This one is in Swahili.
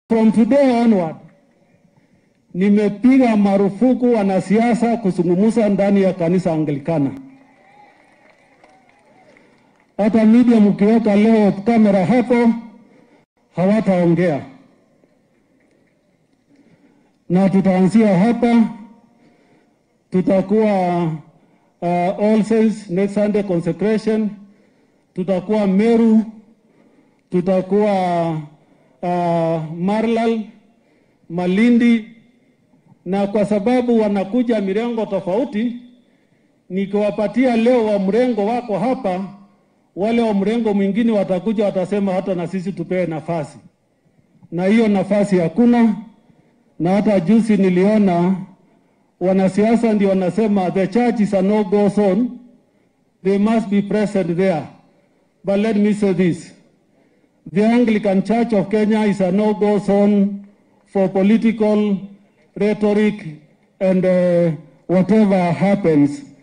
From today onward, nimepiga marufuku wanasiasa kuzungumza ndani ya kanisa Anglikana. Hata media mkiweka leo kamera hapo, hawataongea na tutaanzia hapa. Tutakuwa uh, All Saints next Sunday consecration, tutakuwa Meru, tutakuwa uh, Marlal, Malindi, na kwa sababu wanakuja mirengo tofauti, nikiwapatia leo wa mrengo wako hapa, wale wa mrengo mwingine watakuja watasema hata na sisi tupewe nafasi, na hiyo nafasi hakuna. Na hata juzi niliona wanasiasa ndio wanasema the church is a no go zone, they must be present there. But let me say this, the Anglican Church of Kenya is a no go zone for political rhetoric and uh, whatever happens